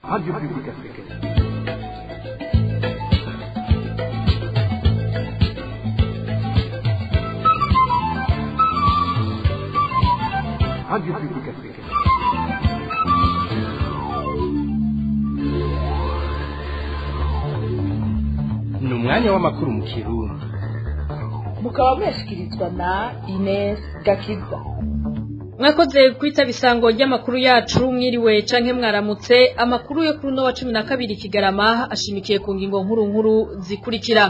Radio Publique Africaine. Radio Publique Africaine. ni umwanya w'amakuru mu kirundi mukaba mwashikirizwa na Ines Gakiza mwakoze kwita bisango ry'amakuru yacu mwiriwe canke mwaramutse amakuru yo kuri uno wa cumi na kabiri kigarama ashimikiye ku ngingo nkuru nkuru zikurikira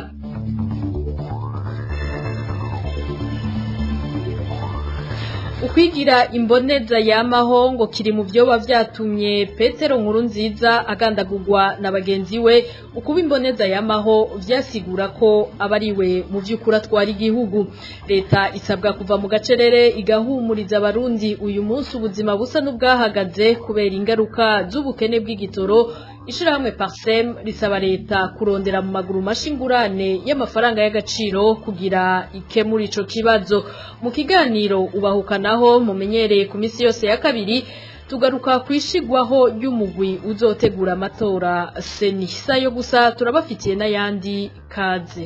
ukwigira imboneza yamaho ngo kiri mu vyoba vyatumye petero nkuru nziza agandagurwa na bagenzi we ukuba imboneza yamaho vyasigura ko abariwe mu vy'ukuri atwara igihugu leta isabwa kuva mu gacerere igahumuriza abarundi uyu munsi ubuzima busa n'ubwahagaze kubera ingaruka z'ubukene bw'igitoro ishirahamwe parsem risaba leta kurondera mu maguru mashingurane y'amafaranga y'agaciro kugira ikemura ico kibazo mu kiganiro ubahukanaho mumenyereye ku misi yose ya kabiri tugaruka kwishigwaho ry'umugwi uzotegura amatora seni sayo gusa turabafitiye n'ayandi kaze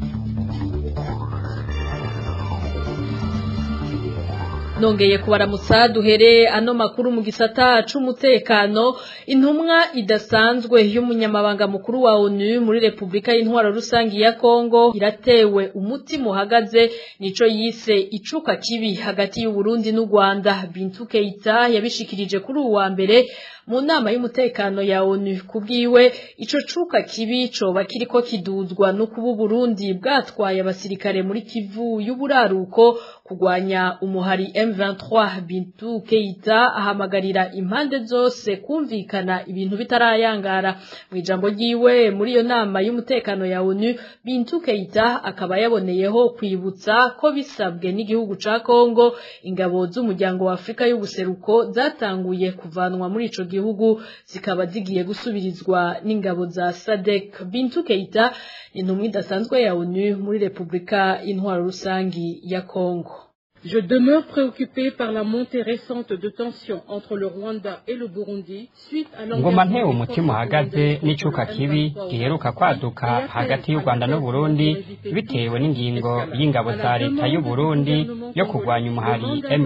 nongeye kubaramutsa duhere ano makuru mu gisata c'umutekano intumwa idasanzwe y'umunyamabanga mukuru wa ONU muri Republika y'Intwaro rusangi ya Kongo iratewe umutima uhagaze nico yise icuka kibi hagati y'u Burundi n'u Rwanda Bintu Keita yabishikirije kuri uwa mbere mu nama y'umutekano ya ONU kubwiwe ico cuka kibi coba kiriko kiduzwa no kuba Burundi bwatwaye abasirikare muri Kivu y'uburaruko kugwanya umuhari M23 Bintu Keita ahamagarira impande zose kumvikana ibintu bitarayangara mu ijambo ryiwe muri iyo nama y'umutekano ya ONU Bintu Keita akaba yaboneyeho kwibutsa ko bisabwe n'igihugu ca Kongo ingabo z'umuryango wa Afrika y'ubuseruko zatanguye kuvanwa muri ico gihugu zikaba zigiye gusubirizwa n'ingabo za SADC Bintu Keita intumwa idasanzwe ya ONU muri Republika y'Intwaro rusangi ya Kongo Je demeure préoccupé par la montée récente de tensions entre le Rwanda et le Burundi suite à ngoma ntewe umutima uhagaze n'icuka kibi giheruka kwaduka hagati y'u Rwanda n'u Burundi bitewe n'ingingo y'ingabo za leta y'u Burundi yo kurwanya umuhari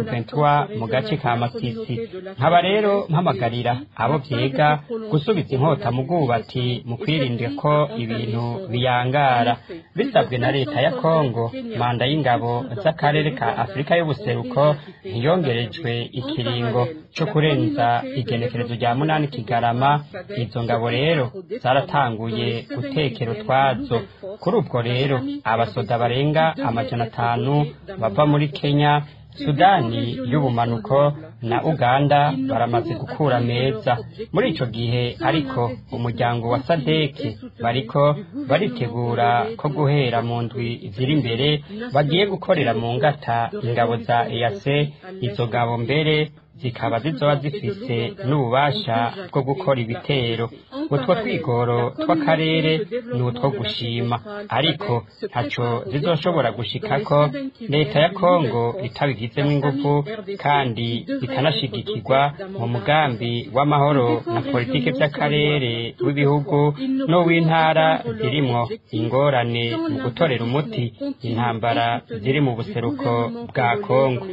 M23 mu gace ka Masisi nkaba rero mpamagarira abo vyega gusubiza inkota mu bwubati mu kwirinda ko ibintu biyangara bisabwe na leta ya Kongo manda y'ingabo z'akarere ka Afrika Afurika y'ubuseruko ntiyongerejwe ikiringo cyo kurenza igenekerezo rya munani kigarama izo ngabo rero zaratanguye gutekera utwazo kuri ubwo rero abasoda barenga amajana atanu bava muri Kenya Sudani y'ubumanuko na Uganda baramaze gukura meza muri ico gihe ariko umuryango wa Sadeki bariko baritegura ko guhera mu ndwi ziri imbere bagiye gukorera mu ngata ingabo za EAC izo ngabo mbere zikaba zizoba zifise n'ububasha bwo gukora ibitero utwo twigoro tw'akarere ni utwo gushima ariko ntaco zizoshobora gushikako leta ya kongo itabigizemo ingufu kandi ikanashigikirwa mu mugambi w'amahoro na politike vy'akarere w'ibihugu n'uw'intara zirimwo ingorane mu gutorera umuti intambara ziri mu buseruko bwa kongo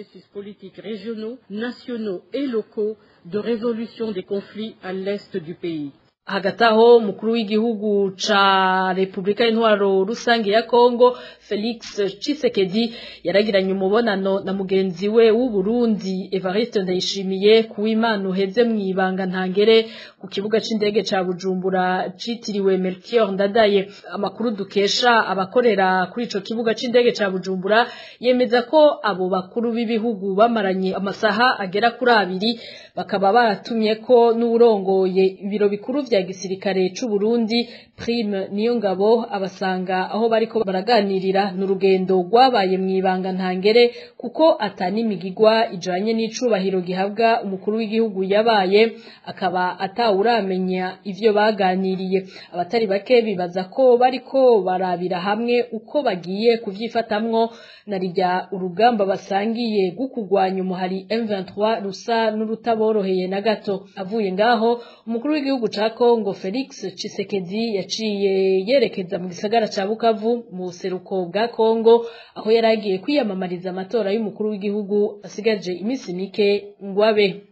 nationaux et locaux de résolution des conflits à l'est du pays. hagati aho umukuru w'igihugu ca Republika y'Intwaro rusange ya Kongo Felix Tshisekedi yaragiranye umubonano na mugenzi we w'u Burundi Evariste Ndayishimiye kuw'Imana uheze mwibanga ntangere ku kibuga c'indege ca Bujumbura citiriwe Melchior Ndadaye amakuru dukesha abakorera kuri ico kibuga c'indege ca Bujumbura yemeza ko abo bakuru b'ibihugu bamaranye amasaha agera kuri abiri bakaba baratumye ko n'urongoye ibiro bikuru vya rya gisirikare c'u Burundi Prime niyo ngabo abasanga aho bariko baraganirira n'urugendo rwabaye mwibanga ntangere kuko atani migigwa ijanye n'icubahiro gihabwa umukuru w'igihugu yabaye akaba atawuramenya ivyo baganiriye abatari bake bibaza ko bariko barabira hamwe uko bagiye kuvyifatamwo na rya urugamba basangiye gukugwanya umuhari M23 rusa n'urutaboroheye na gato avuye ngaho umukuru w'igihugu ca Kongo Felix Tshisekedi yaciye yerekeza mu gisagara ca Bukavu mu buseruko bwa Kongo aho yaragiye kwiyamamariza amatora y'umukuru w'igihugu asigaje imisi mike ngwabe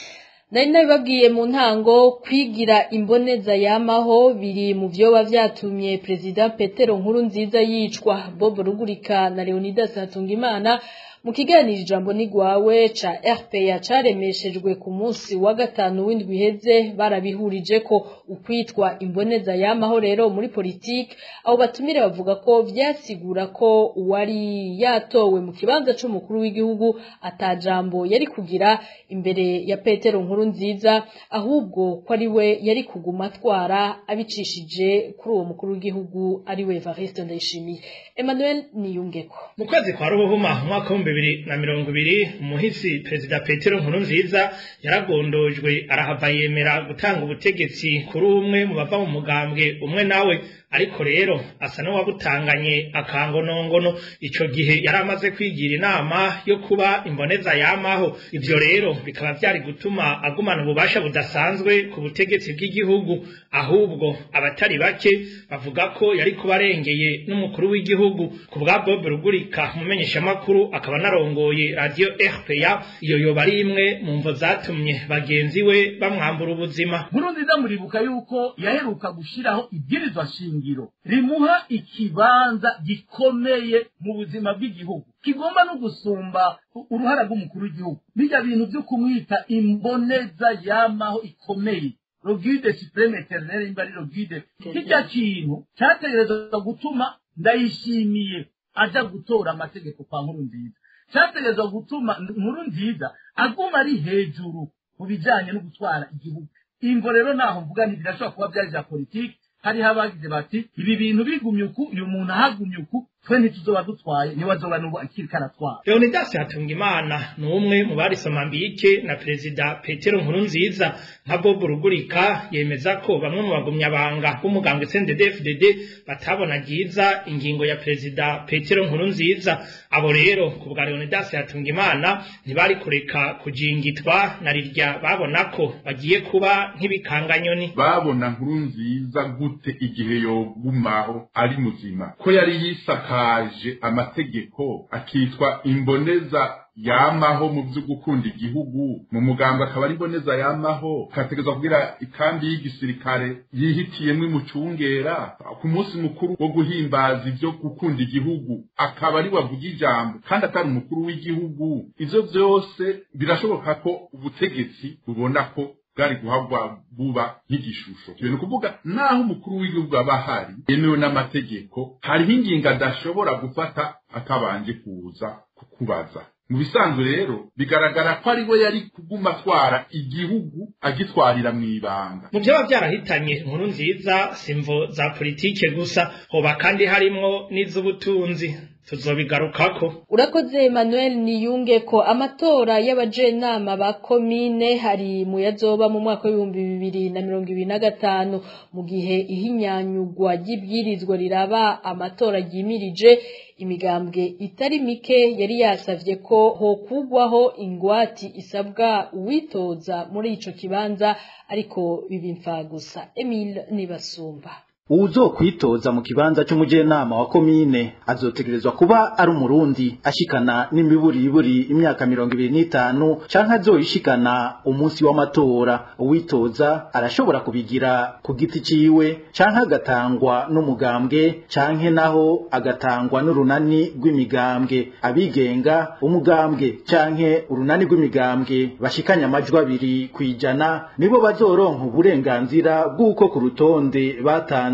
nari nabibabwiye mu ntango kwigira imboneza yamaho biri mu vyoba vyatumye perezida Petero Nkuru nziza yicwa Bob Rugurika na Leonidas Hatungimana mu kiganiro ijambo nigwawe ca RPA caremeshejwe ku munsi wa gatanu w'indwi iheze barabihurije ko ukwitwa imboneza yamaho rero muri politike abo batumire bavuga ko vyasigura ko uwari yatowe mu kibanza c'umukuru w'igihugu atajambo yari kugira imbere ya Petero nkuru nziza ahubwo ko ari we yari kuguma atwara abicishije kuri uwo mukuru w'igihugu ari we Evariste Ndayishimiye Emmanuel Niyungeko mu kwezi kwa ruhuhuma umwaka w'ibihumbi bibiri na mirongo ibiri umuhisi perezida petero nkurunziza yaragondojwe arahava yemera gutanga ubutegetsi kuri umwe mu bava mu mugambwe umwe nawe ariko rero asa n'uwabutanganye akangonongono ico gihe yari amaze kwigira inama yo kuba imboneza yamaho ivyo rero bikaba vyari gutuma agumana ububasha budasanzwe ku butegetsi bw'igihugu ahubwo abatari bake bavuga ko yari kuba arengeye n'umukuru w'igihugu ku bwa Bob Rugurika umumenyeshamakuru akaba narongoye radio RPA iyo yoba ari imwe mu mvo zatumye bagenzi we bamwambura ubuzima nkurunziza muribuka yuko yaheruka gushiraho ibwirizwa shingiro rimuha ikibanza gikomeye mu buzima bw'igihugu kigomba no gusumba uruhara rw'umukuru w'igihugu bijya bintu byo kumwita imboneza yamaho ikomeye rogide supreme eternel imba ari rogide kijya kintu cyategerezwa gutuma ndayishimiye aja gutora amategeko kwa nkuru nziza cyategerezwa gutuma nkuru nziza aguma ari hejuru mu bijyanye no gutwara igihugu imvo rero naho mvuga nti birashobora kuba byari bya politiki hariho abagize bati ibi bintu bigumye uku uyu muntu ahagumye uku twe ntituzoba dutwaye niwe azoba n'ubu akiri karatwara leonidas hatungimana ni umwe mu barisoma mbike na perezida petero nkurunziza nka bob rugurika yemeza ko bamwe mu bagumyabanga b'umugambwe cndd batabona ryiza ingingo ya perezida petero nkurunziza abo rero ku bwa leonidas hatungimana ntibari kureka kujingitwa na rirya babona ko bagiye kuba nk'ibikanganyoni babona nkurunziza gute igihe yogumaho ari muzima ko yari yisakaje amategeko akitwa imboneza yamaho mu byo gukunda igihugu mu muganga akaba ari imboneza yamaho kategezwa kugira ikambi y'igisirikare yihitiyemo imucungera ku munsi mukuru wo guhimbaza ibyo gukunda igihugu akaba ari wavuga ijambo kandi atari umukuru w'igihugu ivyo vyose birashoboka ko ubutegetsi bubona ko bwari guhabwa buba nk'igishusho ni ukuvuga naho umukuru w'igihugu aba ahari yemewe n'amategeko hariho ingingo adashobora gufata atabanje kuza kukubaza mu bisanzwe rero bigaragara ko ari we yari kuguma atwara igihugu agitwarira mu ibanga mu byaba byarahitanye inkuru nziza simvo za politike gusa hoba kandi harimwo n'iz'ubutunzi tuzobigarukako urakoze Emmanuel niyunge ko amatora y'abajenama ba komine hari mu yazoba mu mwaka w'ibihumbi bibiri na mirongo ibiri na gatanu mu gihe ihinyanyugwa ry'ibwirizwa riraba amatora ryimirije imigambwe itari mike yari yasavye ko hokugwaho ingwati isabwa uwitoza muri ico kibanza ariko bibimfa gusa Emile Nibasumba uwuzokwitoza mu kibanza c'umujenama wa komine azotegerezwa kuba ari umurundi ashikana n'imiburiburi imyaka mirongo ibiri n'itanu canke azoyishikana umunsi w'amatora uwitoza arashobora kubigira ku giti ciwe canke agatangwa n'umugambwe canke naho agatangwa n'urunani rw'imigambwe abigenga umugambwe canke urunani rw'imigambwe bashikanye amajwi abiri kw'ijana nibo bazoronka uburenganzira bw'uko ku rutonde batanze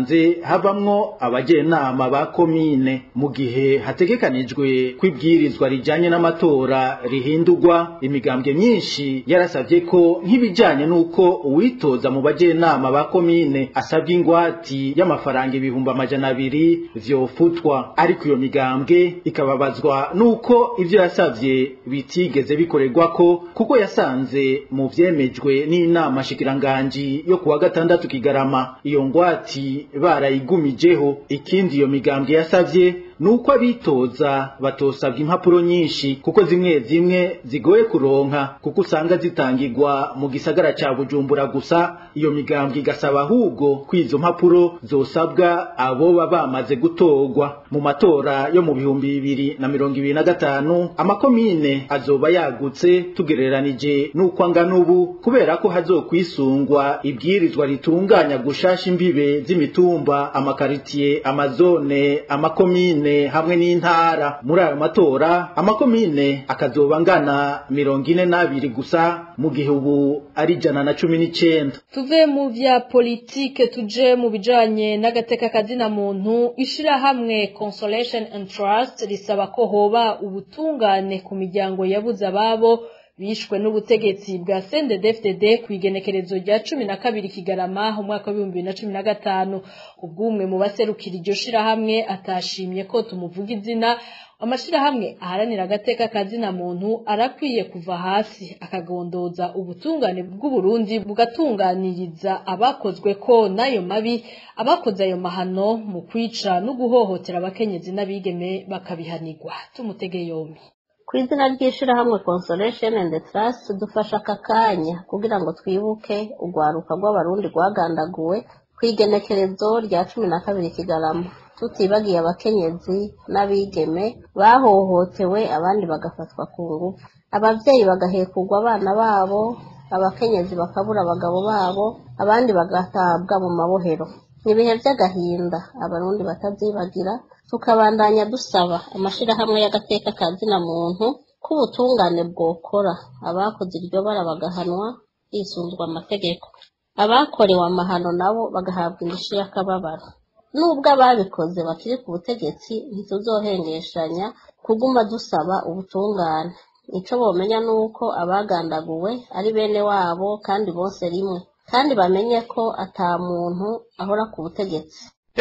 basanze havamwo abajenama ba komine mu gihe hategekanijwe kwibwirizwa rijanye n'amatora rihindurwa imigambwe myinshi yarasavye ko nk'ibijanye n'uko uwitoza mu bajenama ba komine asabye ingwati y'amafaranga ibihumbi amajana abiri vyofutwa ariko iyo migambwe ikababazwa n'uko ivyo yasavye bitigeze bikorerwako kuko yasanze mu vyemejwe n'inama shikiranganji yo kuwa gatandatu kigarama iyo ngwati barayigumijeho ikindi iyo migambwe yasavye nuko abitoza batosabwa impapuro nyinshi kuko zimwe zimwe zigoye kuronka kuko usanga zitangirwa mu gisagara ca Bujumbura gusa iyo migambwe igasaba ahubwo kwizo mpapuro zosabwa abo baba bamaze gutorwa mu matora yo mu bihumbi bibiri na mirongo ibiri na gatanu amakomine azoba yagutse tugereranije n'uko angana ubu kubera ko hazokwisungwa ibwirizwa ritunganya gushasha imbibe z'imitumba amakaritiye amazone amakomine hamwe n'intara muri ayo matora amakomine akazoba angana mirongo ine n'abiri gusa mu gihe ubu ari ijana na cumi n'icenda tuve mu vya politike tuje mu bijanye n'agateka kazina muntu ishirahamwe consolation and trust risaba ko hoba ubutungane ku miryango yabuze ababo bishwe n'ubutegetsi bwa CNDD-FDD ku igenekerezo rya cumi na kabiri Kigarama umwaka w'ibihumbi bibiri na cumi na gatanu ubw'umwe mu baserukira iryo shirahamwe atashimye ko tumuvuga izina amashirahamwe aharanira agateka kazina muntu arakwiye kuva hasi akagondoza ubutungane bw'uburundi bugatunganiriza abakozwe ko n'ayo mabi abakoze ayo mahano mu kwica no guhohotera abakenyezi n'abigeme bakabihanirwa tumutege yombi ku izina ry'ishirahamwe consolation and trust dufasha aka kanya kugira ngo twibuke urwaruka rw'abarundi rwagandaguwe ku igenekerezo rya cumi na kabiri kigarama tutibagiye abakenyezi n'abigeme bahohotewe abandi bagafatwa ku ngufu abavyeyi bagahekurwa abana babo abakenyezi bakabura abagabo babo abandi bagatabwa mu mabohero ni ibihe vy'agahinda abarundi batavyibagira tukabandanya dusaba amashirahamwe y'agateka ka zina muntu ko ubutungane bwokora abakoze iryo bara bagahanwa hisunzwe amategeko abakorewe amahano nabo bagahabwa indishyi y'akababaro nubwo ababikoze bakiri ku butegetsi ntituzohengeshanya kuguma dusaba ubutungane ico bomenya nuko abagandaguwe ari bene wabo kandi bose rimwe kandi bamenye ko ata muntu ahora ku butegetsi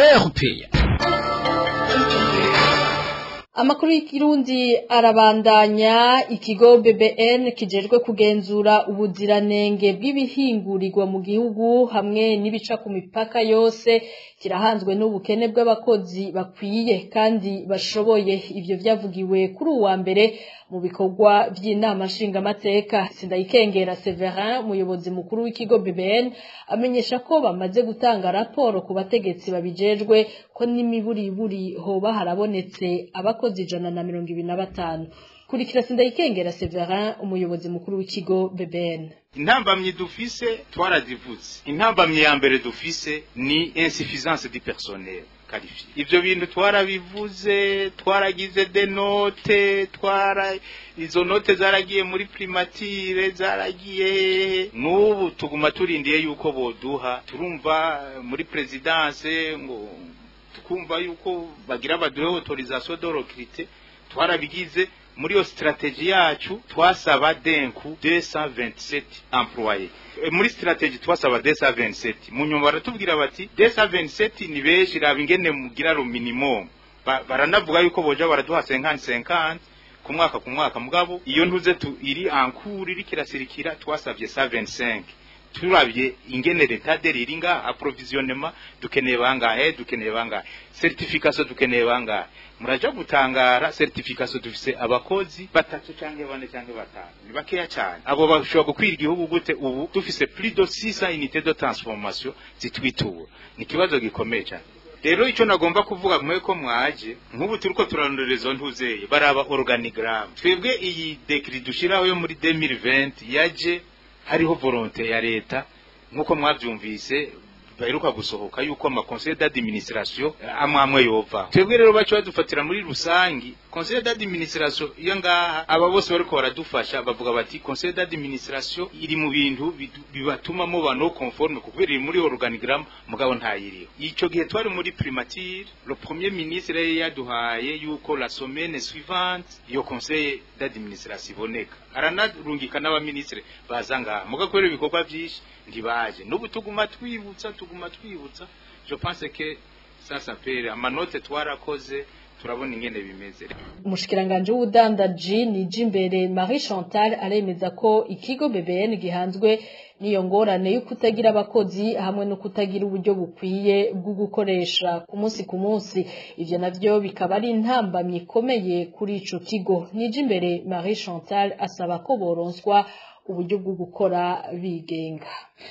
Amakuru y'ikirundi arabandanya ikigo BBN kijejwe kugenzura ubuziranenge bw'ibihingurirwa mu gihugu hamwe n'ibica ku mipaka yose kirahanzwe n'ubukene bw'abakozi bakwiye kandi bashoboye ivyo vyavugiwe kuri uwa mbere mu bikorwa by'inama nshingamateka Sindayikengera Severin umuyobozi mukuru w'ikigo BBN amenyesha ko bamaze gutanga raporo ku bategetsi babijejwe ko n'imiburiburi hoba harabonetse abakozi ijana na mirongo ibiri na batanu kurikira Sindayikengera Severin umuyobozi mukuru w'ikigo BBN intambamyi dufise twarazivuze intambamyi ya mbere dufise ni insuffisance du personnel qualifié ivyo bintu twarabivuze twaragize de note twara izo note zaragiye muri primature zaragiye hehe n'ubu tuguma turindiye yuko boduha turumva muri presidence ngo tukumva yuko bagira baduhe autorisation de recruter twarabigize muri iyo strategie yacu twasaba denku 227 employés muri strategie twasaba 227 mu nyuma baratubwira bati 227 ni benshi raba ingene mugira ro minimum baranavuga yuko boja baraduha 50 50 ku mwaka ku mwaka mugabo iyo ntuze tu iri ankuru iri kirasirikira twasabye 125 turabye ingene leta deriri nga approvisionnement dukeneye bangahe dukeneye bangahe certification dukeneye bangahe muraja gutangara certification dufise abakozi batatu canke bane canke batanu ni bakeya cyane abo bashobora gukwira igihugu gute ubu dufise plus de 600 unités de transformation zitwitura ni ikibazo gikomeye cyane rero icyo nagomba kuvuga mwe ko mwaje nk'ubu turiko turarondera izo ntuzeye baraba organigramme twebwe iyi decret dushiraho yo muri 2020 yaje hariho volonté ya leta nk'uko mwabyumvise baheruka gusohoka yuko ama conseil d'administration amwe amwe yova twebwe rero bacu badufatira muri rusangi conseil d'administration iyo ngaha aba bose bariko baradufasha bavuga bati conseil d'administration iri mu bintu bidu- bibatuma muba no conforme kuko iri muri organigramme mugabo ntayiriho ico gihe twari muri primature le premier ministre yari yaduhaye yuko la semaine suivante iyo conseil d'administration iboneka aranarungika n'abaministre baza ngaha mugabo kubera ibikorwa vyinshi ntibaje n'ubu tuguma twibutsa tuguma twibutsa je pense que ça s'appelle amanote twarakoze turabona ingene bimeze umushikiranganje w'ubudandaji nije imbere Marie Chantal aremeza ko ikigo BBN gihanzwe n'iyo ngorane yo kutagira abakozi hamwe no kutagira uburyo bukwiye bwo gukoresha ku munsi ku munsi ivyo navyo bikaba ari intambamyi ikomeye kuri ico kigo nije imbere Marie Chantal asaba ko boronswa uburyo bwo gukora bigenga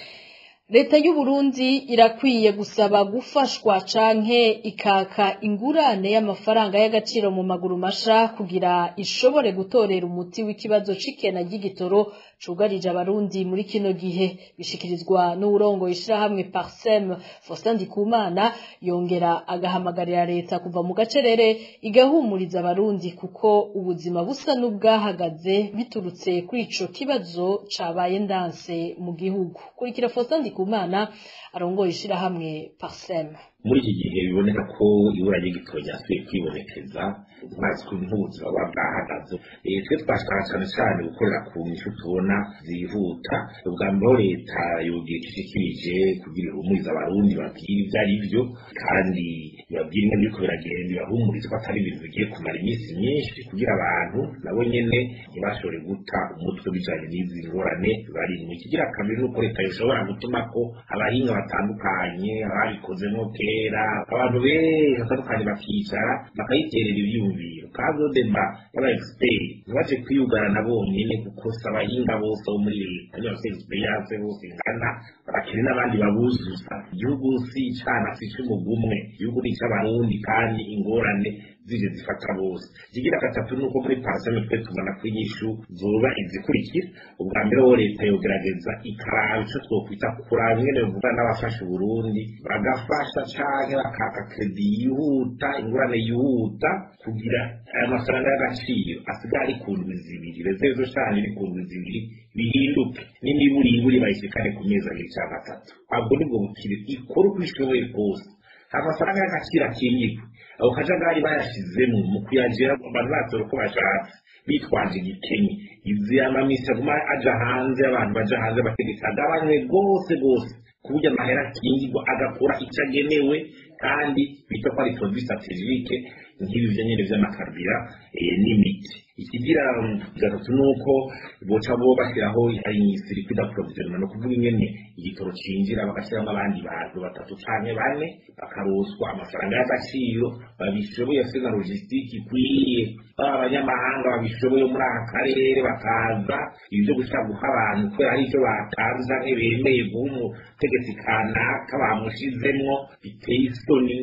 Leta y'u Burundi irakwiye gusaba gufashwa canke ikaka ingurane y'amafaranga y'agaciro mu maguru masha kugira ishobore gutorera umuti w'ikibazo c'ikena ry'igitoro cugarije abarundi muri kino gihe bishikirizwa n'urongo ishirahamwe Parsem Faustin Ndikumana yongera agahamagarira leta kuva mu gacerere igahumuriza abarundi kuko ubuzima busa n'ubwahagaze biturutse kuri ico kibazo cabaye ndanse mu gihugu kurikira Faustin Ndikumana arongoye ishirahamwe Parsem muri iki gihe biboneka ko ibura ry'igitoro ryasubiye kwibonekeza mazi ku nk'ubuzima buba bwahagaze Eh, twe twashaka cyane cyane gukorera ku nyishu tubona zihuta ubwa mbere aho leta yogira icyo ishikirije kugira ihumurize abarundi babwire ibyo ari byo kandi ibabwire ingene biriko biragenda ibahumurize ko atari ibintu bigiye kumara iminsi myinshi kugira abantu nabo nyene ntibashobore guta umutwe bijanye n'izi ngorane barimwo ikigira kabiri nuko leta yoshobora gutuma ko abahinga batandukanye ababikozemo kera abantu benshi batandukanye bakicara bakayiterera ivyumviro kandi deba y'aba expert ntibaje kwiyugarana bonyene kuko si abahinga bose bo muri leta niba bafite experience bose ingana barakene n'abandi babuzuza igihugu si icana si ic'umugumwe igihugu ni ic'abarundi kandi ingorane zije zifata bose ikigira gatatu nuko muri paraseme twe tubona ko inyishu zoba izikurikira ubwa mbere wo leta yogerageza ikaraba ico twokwita kuraba ingene bivuga n'abafasha uburundi bagafasha canke bakaka kredi yihuta ingurane yihuta kugira aya mafaranga y'agaciro asigaye ari ku ndwi zibiri rezezo cane iri ku ndwi zibiri bihinduke n'imiburiburi bayishikane ku mezi abiri canke atatu ahubwo nibwo bukire ikora uko ishoboye kose amafaranga y'agaciro akingirwe ako kajagari bayashizemo mu kuyagera abantu batora uko bashatse bitwaje igikenye izi amamisi aguma aja hanze abantu baja hanze bategeka agabanywe rwose rwose ku buryo amahera akingirwa agakora icyo agenewe kandi bita ko ari produit strategique nk'ibi byo nyene vy'amakarubira eh, n'imiti ikigira gatatu nuko boca bo bashyiraho circuit d'approvisionnement no kuvuga ingene igitoro cinjira bagashyiramo abandi bantu batatu canke bane bakaroswa amafaranga y'agaciro babishoboye afite na logistique ikwiye baba abanyamahanga babishoboye muri aka karere bakaza ibyo gushaka guha abantu kubera hari icyo batanze canke bemeye guha umutegetsi kanaka bamushizemwo biteye isoni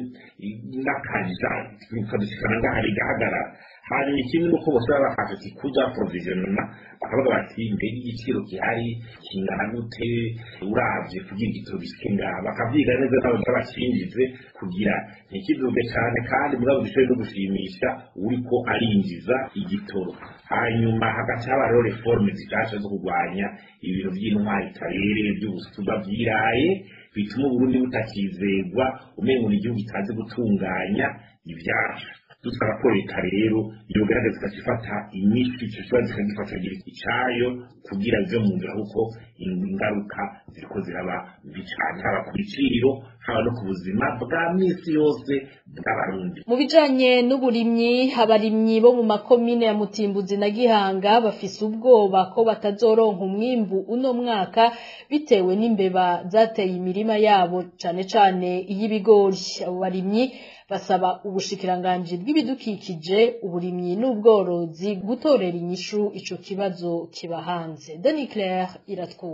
n'akaja bikadushikana ngaha bigahagarara hanyuma ikindi nuko bose baba bafashe kikuja provisionema bakavuga bati mbega igiciro gihari kingana gute uravye kugira igitoro gishike ngaha bakavyiga neza nabo bacinjize kugira ntikiduge cane kandi mugabo gishobore no gushimisha uriko arinjiza igitoro hanyuma hagaca haba rero reforme zishasha zo kurwanya ibintu vy'intwari karere vy'ubusuba vyiraye bituma uburundi butakizegwa umengo ni igihugu kitazi gutunganya ivyacu dusaba ko leta rero yogerageza ikagifata inyishu ico kibazo ikagifata gira icayo kugira bive mu nzira kuko ingaruka ziriko ziraba mbi cane haba ku biciro haba no ku buzima bwa misi yose bw'abarundi mu bijanye n'uburimyi abarimyi bo mu makomine ya Mutimbuzi na Gihanga bafise ubwoba ko batazoronka umwimbu uno mwaka bitewe n'imbeba zateye imirima yabo cane cane iy'ibigori abo barimyi basaba ubushikiranganji bw'ibidukikije uburimyi n'ubworozi gutorera inyishu ico kibazo kiba hanze Dani Claire iratwumva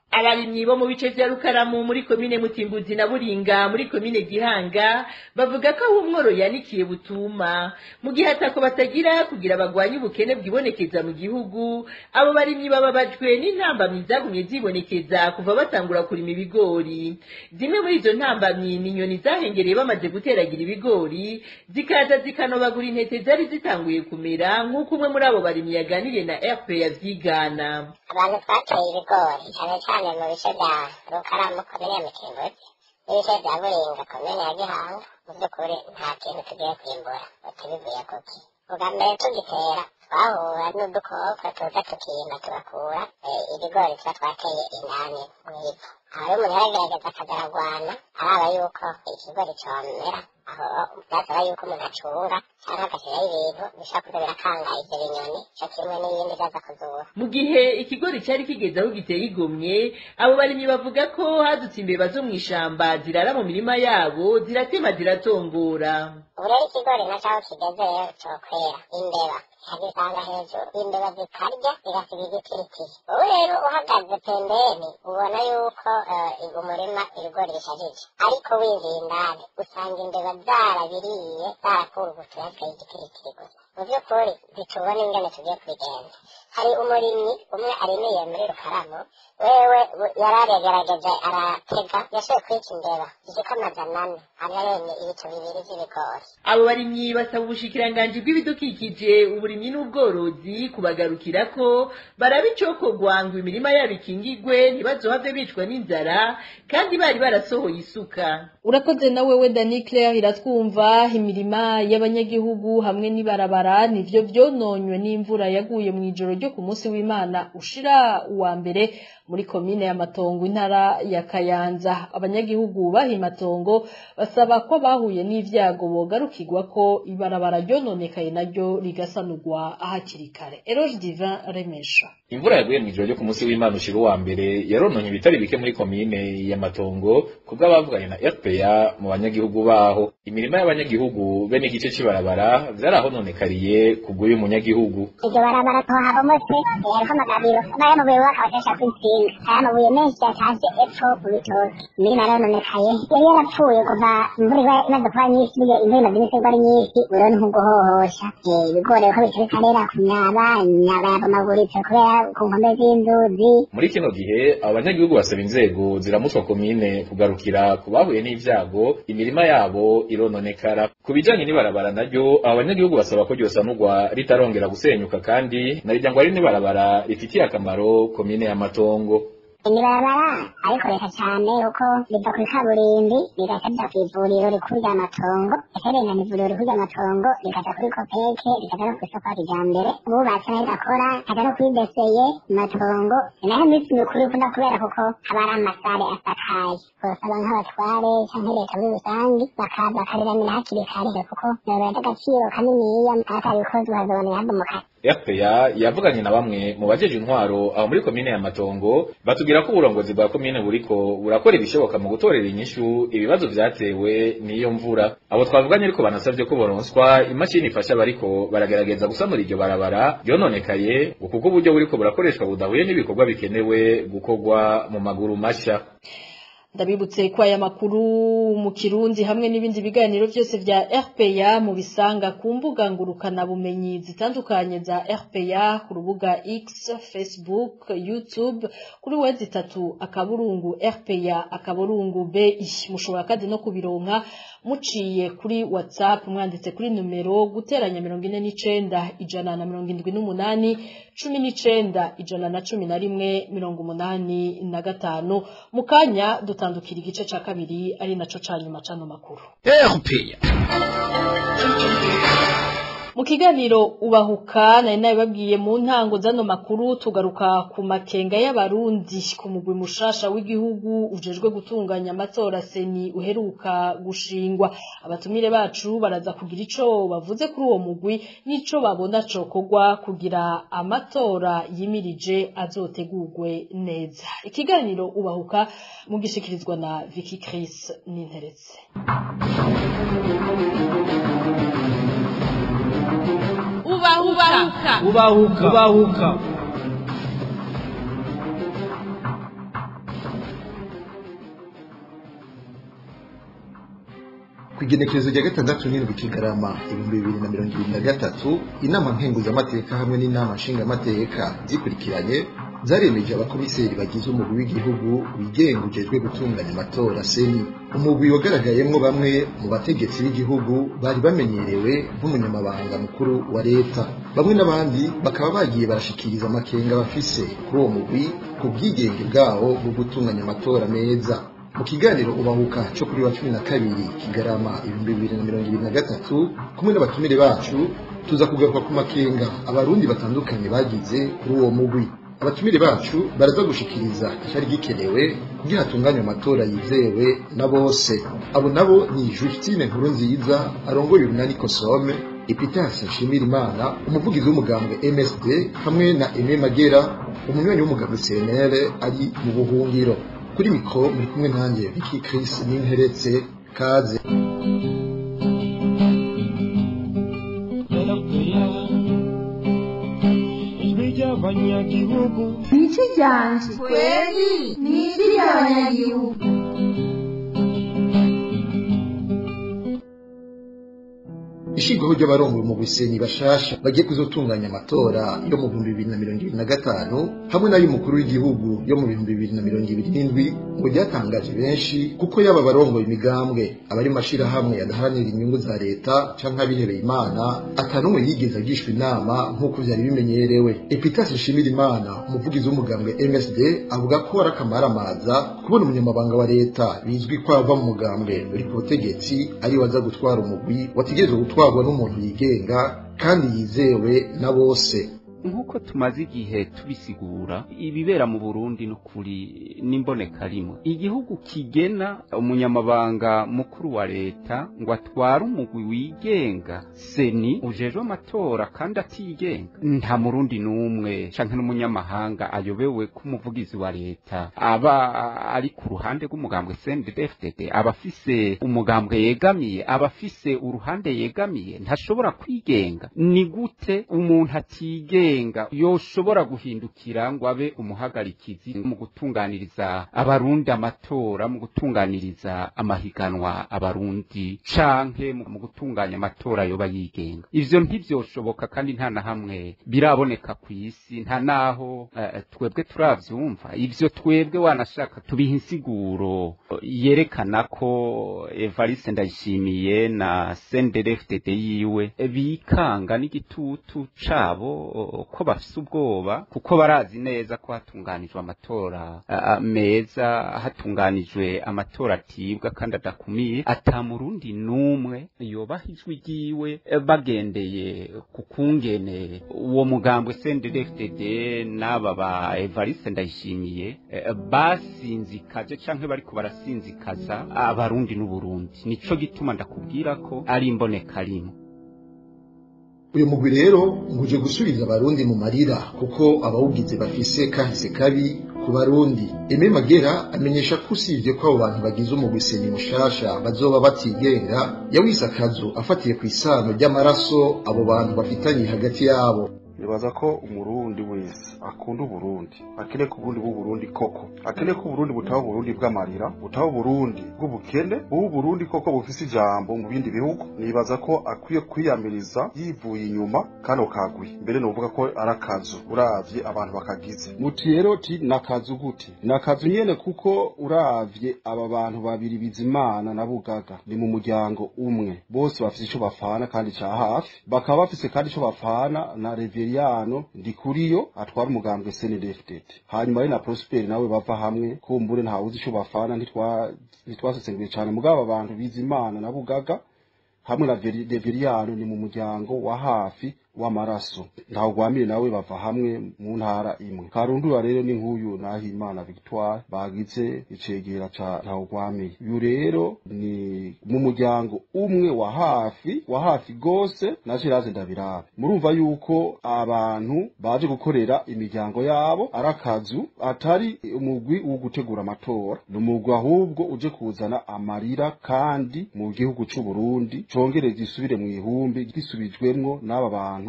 abarimyi bo mu bice vya rukaramu muri komine mutimbuzi na buringa muri komine gihanga bavuga ko aho umworo yanikiye butuma mu gihe atako batagira kugira bagwanye ubukene bwibonekeza mu gihugu abo barimyi bababajwe n'intambamyi zagumye zibonekeza kuva batangura kurima ibigori zimwe muri izo ntambamyi ni inyoni zahengereye bamaze guteragira ibigori zikaza zikanobagura intete zari zitanguye kumera nk'uko umwe muri abo barimyi yaganiriye na rp yavyigana abantu twateye ibigori cyane cyane mu bice bya rukaramu komine ya mutimbuzi n'ibice bya buringa komine ya gihanga mu by'ukuri nta kintu tugiye kwimbura tubivuye kuki ubwa mbere tugitera twahura n'udukoko tuza tukimba tugakura ibigori tuba twateye indani mu ivu aho rero umuntu yaragerageza akagaragwana araba yuko ikigori comera aho byasaba yuko umuntu acunga cyangwa agashyiraho ibintu bishobora kuza birakanga ivyo binyoni cyo kimwe n'ibindi byaza kuzura mu gihe ikigori cyari kigeze aho giteye igomye abo barimyi bavuga ko hadutse imbeba zo mu ishamba zirara mu mirima yabo ziratema ziratongora ubu rero ikigori na cyaho kigeze rero cokwera imbeba zikazisanga hejuru imbeba zikarya zigasiga igitiritiri wowe rero uhagaze pembeni ubona yuko umurima ibigori bishajije ariko winjiye indani usanga imbeba zarabiriye zarakurugutu hasigaye igitiritiri gusa mu by'ukuri ntitubona ingene tugiye kubigenza hari umurimyi umwe arimiye muri rukaramu wewe yararegerageje aratega yashoboye kwica imbeba zishika amajana ane araremye ibicu bibiri vy'ibigori abo barimyi basaba ubushikiranganji bw'ibidukikije uburimyi n'ubworozi kubagarukira ko baraba icokorwa ngo imirima yabo ikingigwe ntibazohave bicwa n'inzara kandi bari barasohoye isuka urakoze na wewe dani claire iratwumva imirima y'abanyagihugu hamwe n'ibarabara nivyo vyononywe n'imvura yaguye mu ijoro ryo ku munsi w'imana ushira uwa mbere muri komine ya matongo intara ya kayanza abanyagihugu bahi matongo basaba ko bahuye n'ivyago bogarukirwa ko ibarabara ryononekaye naryo rigasanurwa hakiri kare eroge divin remesha imvura yaguye mu ijoro ryo ku munsi w'imana ushira uwa mbere yarononye ibitari bike muri komine ya matongo kubwo abavuganye na rpa mu banyagihugu baho imirima y'abanyagihugu be n'igice c'ibarabara vyarahononekariye kubw'uyu munyagihugu iryo barabara tohabomotse hariho amagabiro n'ayamabuye bakabashesha kw'intsinga aya mabuye menshi yatashe epfo mu bitoki imirima yarononekaye yari yarapfuye kuva imvura imaze kuba nyinshi burya imvura imaze iminsi igwa ari nyinshi rero ni nk'uguhohosha ibigori uko bikiri karera ku myaba imyaba yabomaguritse kubera ku nkombe z'inzuzi muri kino gihe abo banyagihugu basaba inzego ziramutswa komine kugarukira ku bahuye n'ivyago imirima yabo irononekara ku bijanye n'ibarabara naryo abo banyagihugu basaba ko ryosanurwa ritarongera gusenyuka kandi na rirya ngo ari n'ibarabara rifitiye akamaro komine ya matongo imibarabara arikoresha cyane kuko riva kuri kaburimbi rigaca rija kw'ivuriro rikuru rya matongo rikarengana ivuriro rikuru rya matongo rikaja kuri kopeke rikaja no kw'isoko ya kijambere bubatse nayo igakora kaja no kuri deseye matongo naho iminsi mikuru ikunda kubera kuko haba ari amasare asakaye bosaba nk'abatware canke leta muri rusangi bakaza bakariramira hakiri kare kuko yorera agaciro kaniniya atabikozwe hazobona habomoka RPA yavuganye na bamwe mu bajeje intwaro aho muri komine ya Matongo batubwira ko uburongozi bwa komine buriko burakora ibishoboka mu gutorera inyishu ibibazo vyatewe n'iyo mvura abo twavuganye ariko banasavye ko boronswa imashini ifasha bariko baragerageza gusanura iryo barabara ryononekaye ngo kuko uburyo buriko burakoreshwa budahuye n'ibikorwa bikenewe gukorwa mu maguru masha ndabibutse ko aya makuru mu kirundi hamwe n'ibindi biganiro byose vya RPA mu bisanga ku mbuga ngurukana bumenyi zitandukanye za RPA ku rubuga X, Facebook, YouTube kuri wezi itatu akaburungu RPA akaburungu B mushobora kandi no kubironka muciye kuri WhatsApp mwanditse kuri numero guteranya 49 ijana na 78 cumi n'icenda ijana na cumi na rimwe mirongo umunani na gatanu mu kanya dutandukira igice ca kabiri ari naco ca nyuma cano makuru mu kiganiro ubahuka nari nabibabwiye mu ntango zano makuru tugaruka ku makenga y'abarundi ku mugwi mushasha w'igihugu ujejwe gutunganya amatora seni uheruka gushingwa abatumire bacu baraza kugira ico bavuze kuri uwo mugwi n'ico babona cokorwa kugira amatora yimirije azotegurwe neza ikiganiro ubahuka mugishikirizwa na Vicky Chris Ninteretse ubahuka ubahuka ubahuka ku igenekerezo rya gatandatu n'indwi kigarama ibihumbi bibiri na mirongo ibiri na gatatu inama nkenguzamateka hamwe n'inama nshingamateka zikurikiranye zaremeje abakomiseri bagize umugwi w'igihugu wigenga ujejwe gutunganya amatora seni umugwi wagaragayemwo bamwe mu bategetsi b'igihugu bari bamenyerewe nk'umunyamabanga mukuru wa leta bamwe n'abandi bakaba bagiye barashikiriza amakenga bafise kuri uwo mugwi ku bwigenge bwawo bwo gutunganya amatora meza mu kiganiro ubahuka cyo kuri wa cumi na kabiri kigarama ibihumbi bibiri na mirongo ibiri na gatatu kumwe n'abatumire bacu tuza kugaruka ku makenga abarundi batandukanye bagize kuri uwo mugwi abatumire bacu baraza gushikiriza icyari gikenewe kugira hatunganywe amatora yizewe na bose abo nabo ni Justine nkuru nziza arongoye urunani kosome epitasi nshimira imana umuvugizi w'umugambwe msd hamwe na eme magera umunywanyi w'umugambwe cnl ari mu buhungiro kuri mikoro muri kumwe nanjye Vicky Chris n'interetse kaze abanyagihugu niki ryanje kweli niki ry'abanyagihugu ishingwaho ry'abarongoye mu busenyi bashasha bagiye kuzotunganya amatora yo mu bihumbi bibiri na mirongo ibiri na gatanu hamwe n'ay'umukuru w'igihugu yo mu bihumbi bibiri na mirongo ibiri n'indwi ngo ryatangaje benshi kuko yaba abarongoye imigambwe abari mu mashirahamwe yadaharanira inyungu za leta canke abihebeye imana atanumwe yigeze agishwa inama nk'uko vyari bimenyerewe epitasi nshimira imana umuvugizi w'umugambwe msd avuga ko ari akamaramaza kubona umunyamabanga wa leta bizwi ko ava mu mugambwe uri ku butegetsi ari waza gutwara umugwi wategerezwa gutwarwa n'umuntu yigenga kandi yizewe na bose nk'uko tumaze igihe tubisigura ibibera mu burundi n'ukuri n'imboneka rimwe igihugu kigena umunyamabanga mukuru wa leta ngo atware umugwi wigenga seni ujejwe amatora kandi atigenga nta murundi n'umwe canke n'umunyamahanga ayobewe ko umuvugizi wa leta aba ari ku ruhande rw'umugambwe cndd aba afise umugambwe yegamiye aba afise uruhande yegamiye ntashobora kwigenga ni gute umuntu atigenga agenga yoshobora guhindukira ngo abe umuhagarikizi mu gutunganiriza abarundi amatora mu gutunganiriza amahiganwa abarundi canke mu gutunganya amatora yoba yigenga ivyo ntivyoshoboka kandi nta na hamwe biraboneka ku isi nta naho uh, twebwe turavyumva ivyo twebwe wanashaka tubiha insiguro yerekana ko Evariste Ndayishimiye na CNDD-FDD yiwe bikanga n'igitutu cabo ko bafise ubwoba kuko barazi neza ko hatunganijwe amatora uh, meza hatunganijwe amatora atibwa kandi adakumiye ata murundi n'umwe yobaha ijwi ryiwe bagendeye ku kungene uwo mugambwe CNDD-FDD n'aba ba Evariste Ndayishimiye basinzikaje canke bariko barasinzikaza abarundi n'uburundi nico gituma ndakubwira ko ari imboneka rimwe uyu mugwi rero nguje gusubiza abarundi mu marira kuko abawugize bafise kahise kabi ku barundi eme magera amenyesha ko usibye ko abo bantu bagize umugwi seni mushasha bazoba batigenga yawise akazu afatiye ku isano ry'amaraso abo bantu bafitanye hagati yabo nibaza ko umurundi wese akunda uburundi akeneye ko uburundi bw'uburundi koko akeneye ko uburundi butaba uburundi bw'amarira butaba uburundi bw'ubukene ubu burundi koko bufise ijambo mu bindi bihugu nibaza ko akwiye kwiyamiriza yivuye inyuma kano kagwi mbere novuga ko ari akazu uravye abantu bakagize muti rero ti nakazu gute nakazu nyene kuko uravye aba bantu babiri bizimana na bugaga ni mu muryango umwe bose bafise ico bafana kandi ca hafi bakaba bafise kandi ico bafana na reveri Reveriyano Ndikuriyo atwara umugambwe CNDD-FDD hanyuma ari na Prosper nawe bava hamwe kumbure nta uzi ico bafana ntitwa ntitwasesenguye cyane mugabo abantu bizimana na bugaga hamwe na Reveriyano ni mu muryango wa hafi w'amaraso ntaho gwamire nawe bava hamwe mu ntara imwe karundura rero ni nk'uyu nahimana victoire bagize icegera ca ntaho gwamire uyu rero ni mu muryango umwe wa hafi wa hafi gose na Geraze Ndabirabe murumva yuko abantu baje gukorera imiryango yabo ari akazu atari umugwi wo gutegura amatora ni umugwi ahubwo uje kuzana amarira kandi mu gihugu c'u Burundi congereza isubire mu ihumbi gisubijwemwo n'aba bantu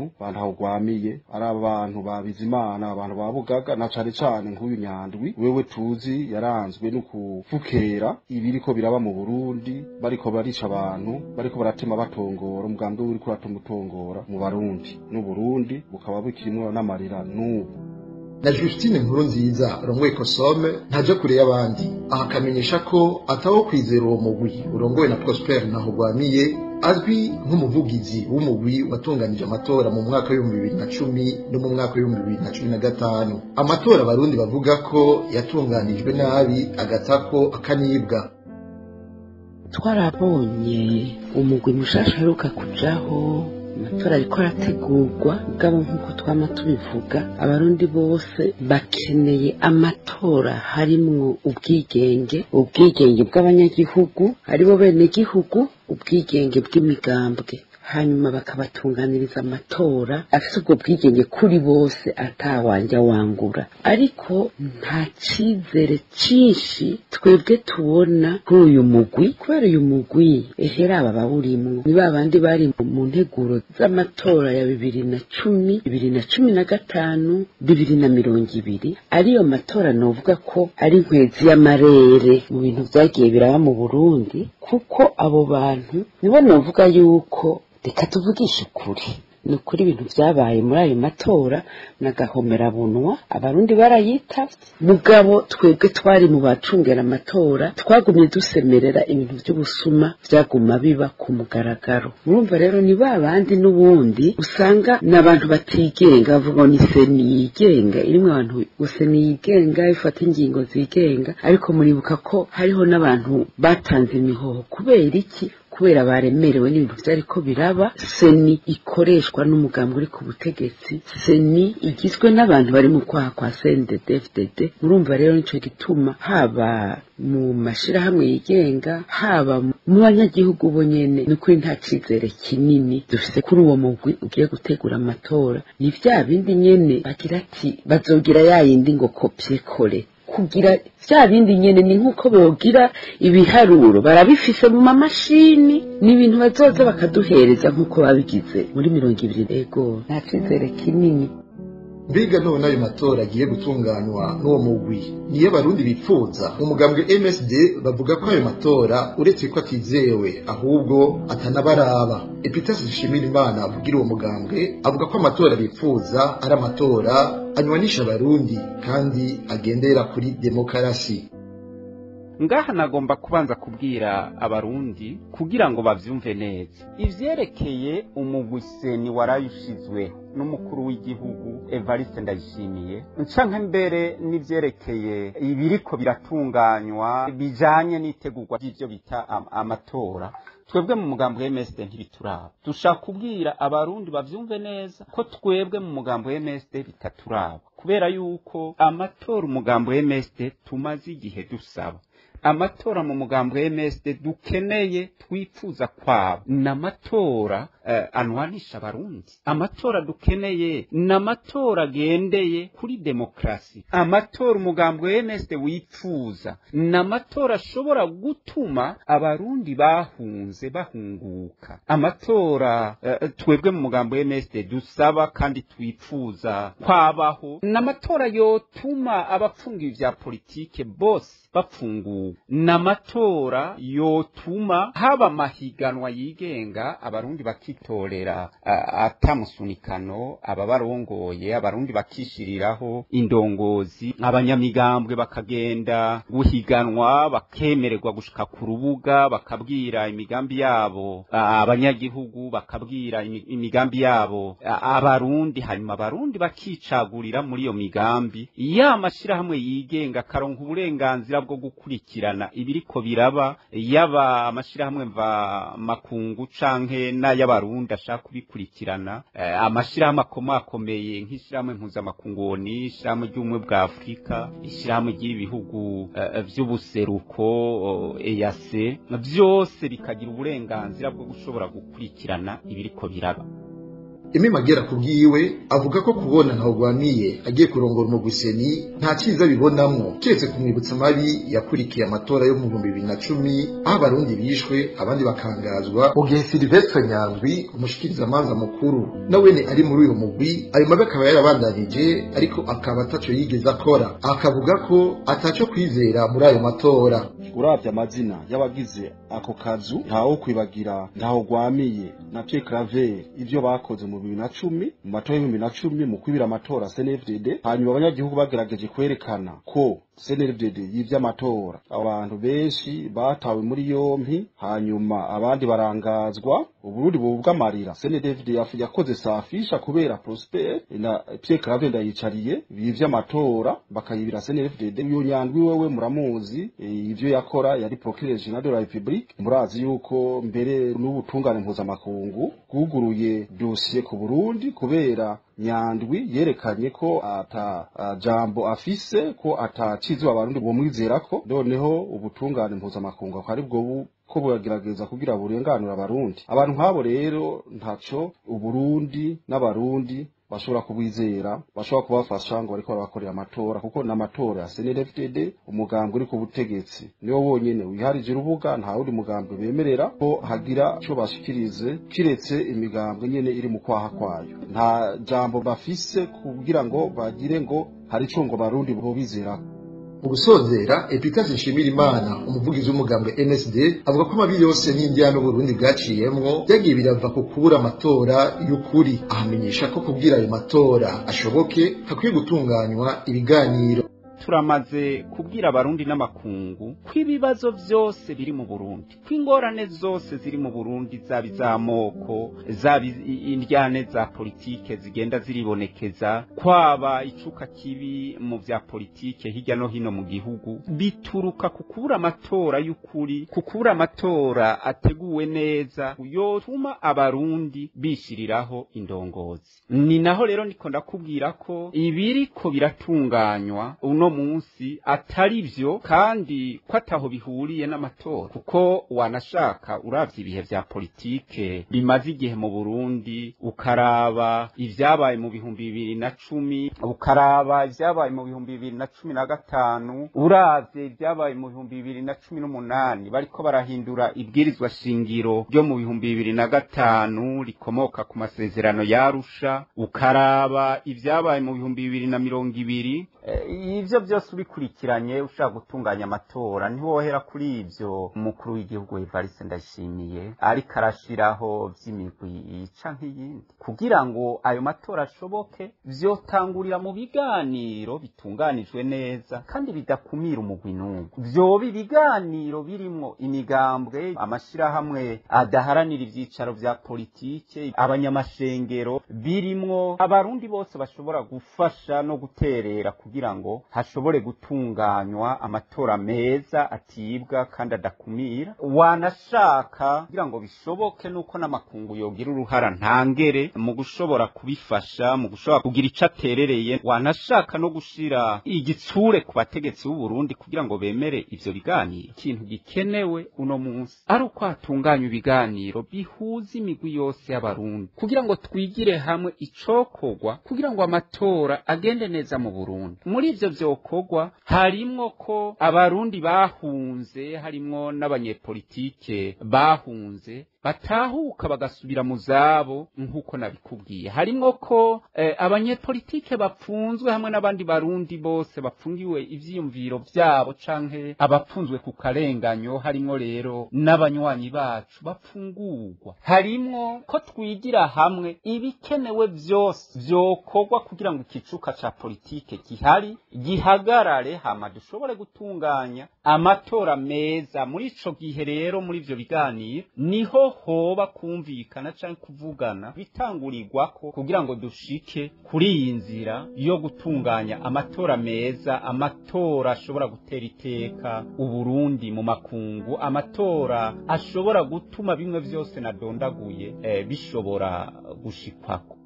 abantu abantu ahugwamiye ari abantu ba bizimana abantu ba bugaga na cane cane nk'uyu nyandwi wewe tuzi yaranzwe no kuvukera ibiriko biraba mu burundi bariko barica abantu bariko baratema batongora umugambi uriko uratuma utongora mu barundi n'uburundi bukaba bukirimwo n'amarira n'ubu na Justine nkuru nziza rongoye kosome ntaje kure y'abandi aha akamenyesha ko atawo kwizera uwo mugwi urongowe na Prosper Ntahogwamiye azwi nk'umuvugizi w'umugwi watunganije amatora mu mwaka w'ibihumbi bibiri na cumi no mu mwaka w'ibihumbi bibiri na cumi na gatanu amatora abarundi bavuga ko yatunganijwe nabi agatako akanibwa twarabonye umugwi mushasha aheruka kujaho amatora ariko arategurwa bwabo nk'uko twama tubivuga abarundi bose bakeneye amatora harimwo ubwigenge ubwigenge bw'abanyagihugu aribo benegihugu ubwigenge bw'imigambwe hanyuma bakabatunganiriza amatora afite ubwo bwigenge kuri bose atawanja wangura ariko nta cyizere cyinshi twebwe tubona kuri uyu mugwi kubera uyu mugwi ehera aba bawurimwo ni ba bandi bari mu nteguro z'amatora ya bibiri na cumi bibiri na cumi na gatanu bibiri na mirongo ibiri ariyo matora novuga ko ari nkwezi y'amarere mu bintu byagiye biraba mu burundi kuko abo bantu nibo novuga yuko reka tuvugishe ukuri ni ukuri ibintu byabaye muri ayo matora n'agahomerabunwa abarundi barayitavye mugabo twebwe twari mu bacungera amatora twagumye dusemerera ibintu by'ubusuma byaguma biba ku mugaragaro murumva rero ni ba bandi n'ubundi usanga n'abantu batigenga bavuga ni seni yigenga irimo abantu gusa niyigenga ifata ingingo zigenga ariko muribuka ko hariho n'abantu batanze imihoho kubera iki kubera baremerewe n'ibintu byari ko biraba seni ikoreshwa n'umugambi uri ku butegetsi seni igizwe n'abantu bari mu kwaha kwa CNDD-FDD murumva rero nico gituma haba mu mashirahamwe yigenga haba mu banyagihugu bo nyene ni kuri nta cizere kinini dufise kuri uwo mugwi ugiye gutegura amatora ni vya bindi nyene bagira ati bazogira ya yindi ngo kopye kole kugira vya bindi nyene ni nk'uko bogira ibiharuro barabifise mu mamashini ni ibintu bazoza bakaduhereza nk'uko babigize muri mirongo ibiri ego nta cizere kinini mbega none ayo matora agiye gutunganywa n'uwo mugwi niyo abarundi bipfuza mu mugambwe MSD bavuga ko ayo matora uretse ko atizewe ahubwo atanabaraba Epitasi Dushimira Imana avugira uwo mugambwe avuga ko amatora bipfuza ari amatora anywanisha abarundi kandi agendera kuri demokarasi ngaha nagomba kubanza kubwira abarundi kugira ngo bavyumve neza ivyerekeye umugwiseni warayushizwe n'umukuru w'igihugu Evariste Ndayishimiye ncanka mbere n'ivyerekeye ibiriko biratunganywa bijanye n'itegurwa ry'ivyo bita am amatora twebwe mu mugambo wa MSD ntibituraba dushaka kubwira abarundi bavyumve neza ko twebwe mu mugambo wa MSD bitaturaba kubera yuko amatora umugambo wa MSD tumaze igihe dusaba amatora mu mugambo wa MSD dukeneye twifuza kwabo n'amatora uh, anwanisha abarundi amatora dukeneye n'amatora agendeye kuri demokrasi amatora umugambo wa MSD wifuza n'amatora ashobora gutuma abarundi bahunze bahunguka amatora uh, twebwe mu mugambo wa MSD dusaba kandi twifuza kwabaho n'amatora yotuma abapfungiwe vya politike bose bafunguwe n'amatora yotuma haba amahiganwa yigenga abarundi bakitorera atamusunikano ababarongoye abarundi bakishiriraho indongozi abanyamigambwe bakagenda guhiganwa bakemererwa gushika ku rubuga bakabwira imigambi yabo abanyagihugu bakabwira imigambi yabo abarundi hanyuma abarundi bakicagurira muri iyo migambi ya mashirahamwe yigenga akaronka uburenganzira bwo gukurikirana ibiriko biraba yaba amashirahamwe mva makungu canke n'ay'abarundi ashaka kubikurikirana eh, amashirahamwe akomakomeye nk'ishirahamwe mpuzamakungu ni ishirahamwe ry'ubumwe bwa afurika ishirahamwe ry'ibihugu eh, vy'ubuseruko EAC byose bikagira uburenganzira bwo gushobora gukurikirana ibiriko biraba Emi Magera kubwiwe avuga ko kubona ntawugwamiye agiye kurongora umuguseni nta cyiza bibonamwo kiretse kumwibutsa amabi yakurikiye amatora yo mu bihumbi bibiri na cumi aho abarundi bishwe abandi bakangazwa mu gihe Silvestre Nyandwi umushikirizamanza mukuru nawene ari muri uyo mugwi ayo mabi akaba yarabandanije ariko akaba ataco yigeze akora akavuga ko ataco kwizera muri ayo matora uravye amazina y'abagize ako kazu ntawo kwibagira ntaho gwamiye na Pierre Claver ivyo bakoze mu bibiri na cumi mu matora y'ibihumbi na cumi mu kwibira amatora CNFDD hanyuma abanyagihugu bagerageje kwerekana ko CNFDD yivye amatora abantu benshi batawe muri yompi hanyuma abandi barangazwa uburundi bubwa amarira CNDFD yakoze safisha kubera Prosper na Pierre Claver ndayicariye bivye amatora bakayibira CNDFD uyo nyandwi wewe muramuzi ivyo yakora yari procureur general de la République murazi yuko mbere n'ubutungane mpuzamakungu bwuguruye dossier ku Burundi kubera nyandwi yerekanye ko ata uh, jambo afise ko atacizwe abarundi bomwizera ko noneho ubutungane mpuzamakungu akari bwo ko buragerageza kugira burenganura abarundi abantu nk'abo rero ntaco uburundi n'abarundi bashobora kubwizera bashobora kubafasha ngo bariko barabakorera amatora kuko n'amatora ya CNDD-FDD umugambi uri ku butegetsi niwo wonyene wiharije urubuga nta wundi mugambi bemerera ko hagira ico bashikirize kiretse imigambwe nyene iri mu kwaha kwayo nta jambo bafise kugira ngo bagire ngo hari ico ngo barundi bobizerako mu gusozera epitase nshimira imana umuvugizi w'umugambwe nsd avuga ko amabi yose n'indiya n'uburundi bwaciyemwo byagiye birava ku kubura amatora y'ukuri ahamenyesha ko kubwira ayo matora ashoboke hakwiye gutunganywa ibiganiro turamaze kubwira abarundi n'amakungu ko ibibazo byose biri mu burundi ko ingorane zose ziri mu burundi zaba iz'amoko zaba indyane za politike zigenda ziribonekeza kwaba icuka kibi mu bya politike hirya no hino mu gihugu bituruka ku kubura amatora y'ukuri ku kubura amatora ateguwe neza yotuma abarundi bishyiriraho indongozi ni naho rero niko ndakubwira ko ibiriko biratunganywa uno munsi atari byo kandi ko ataho bihuriye n'amatora kuko wanashaka uravye ibihe vya politike bimaze igihe mu Burundi ukaraba ivyabaye mu bihumbi bibiri na cumi ukaraba ivyabaye mu bihumbi bibiri na cumi na gatanu uravye ivyabaye mu bihumbi bibiri na cumi n'umunani bariko barahindura ibwirizwa shingiro ryo mu bihumbi bibiri na gatanu rikomoka ku masezerano yarusha ukaraba ivyabaye mu bihumbi bibiri na mirongo ibiri ivyo byose ubikurikiranye ushaka gutunganya amatora ntiwohera kuri ivyo umukuru w'igihugu Evariste Ndayishimiye ariko arashiraho vy'imigwi ica nk'iyindi kugira ngo ayo matora ashoboke vyotangurira mu biganiro bitunganijwe neza kandi bidakumira umugwi n'umwe vyoba ibiganiro birimwo imigambwe amashirahamwe adaharanira ivyicaro vya politike abanyamashengero birimwo abarundi bose bashobora gufasha no guterera kugira ngo hashobore gutunganywa amatora meza atibwa kandi adakumira wanashaka kugira ngo bishoboke nuko n'amakungu yogira uruhara ntangere mu gushobora kubifasha mu gushobora kugira ico aterereye wanashaka no gushira igitsure ku bategetsi b'u Burundi kugira ngo bemere ivyo biganiro ikintu gikenewe uno munsi ari uko hatunganywa ibiganiro bihuza imigwi yose y'abarundi kugira ngo twigire hamwe icokorwa kugira ngo amatora agende neza mu Burundi muri ivyo vyokorwa harimwo ko abarundi bahunze harimwo n'abanyepolitike bahunze batahuka bagasubira mu zabo nk'uko nabikubwiye harimwo ko eh, abanyepolitike bapfunzwe hamwe n'abandi barundi bose bapfungiwe ivyiyumviro vyabo canke abapfunzwe ku karenganyo harimwo rero n'abanywanyi bacu bapfungurwa harimwo ko twigira hamwe ibikenewe vyose vyokorwa kugira ngo ikicuka ca politike gihari gihagarare hama dushobore gutunganya amatora meza muri ico gihe rero muri ivyo biganiro niho hoba kumvikana canke kuvugana bitangurirwako kugira ngo dushike kuri iyi nzira yo gutunganya amatora meza amatora ashobora gutera iteka uburundi mu makungu amatora ashobora gutuma bimwe vyose nadondaguye eh, bishobora gushikwako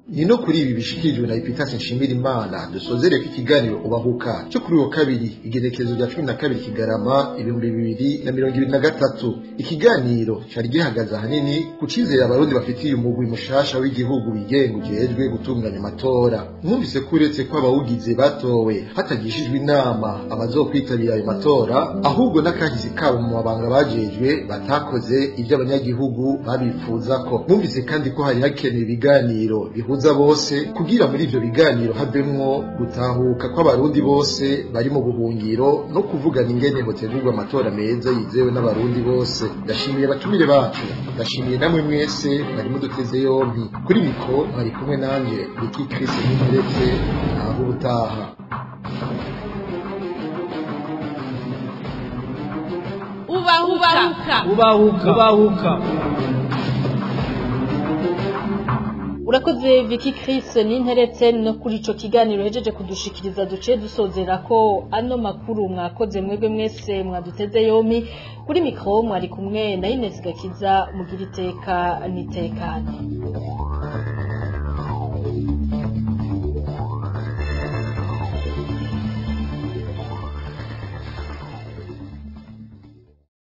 ni no kuri ibi bishikirijwe na epitase nshimira imana dusozereye ko ikiganiro ubahuka cyo kuri uwo kabiri igenekerezo rya cumi na kabiri kigarama ibihumbi bibiri na mirongo ibiri na gatatu ikiganiro cyari gihagaze ahanini ku cyizere abarundi bafitiye umugwi mushasha w'igihugu wigenga ujejwe gutunganya amatora mwumvise ko uretse ko abawugize batowe hatagishijwe inama abazokwitabira ayo matora ahubwo n'akahise kabo mu mabanga bajejwe batakoze ibyo abanyagihugu babifuza ko mwumvise kandi ko hari hakenewe ibiganiro bihuza bose kugira muri ivyo biganiro havemwo gutahuka kw'abarundi bose bari mu buhungiro no kuvugana ingene hotegurwa amatora meza yizewe n'abarundi bose ndashimiye abatumire bacu ndashimiye namwe mwese mwari muduteze yompi kuri mikro mwari kumwe nanje Ricky Chris Nimeretse aho ubutaha ubahuka ubahuka ubahuka urakoze Vicky Chris n'interetse no kuri ico kiganiro hejeje kudushikiriza duce dusozera ko ano makuru mwakoze mwebwe mwese mwaduteze yomi kuri mikro mwari kumwe na Ines Gakiza mugira iteka nitekane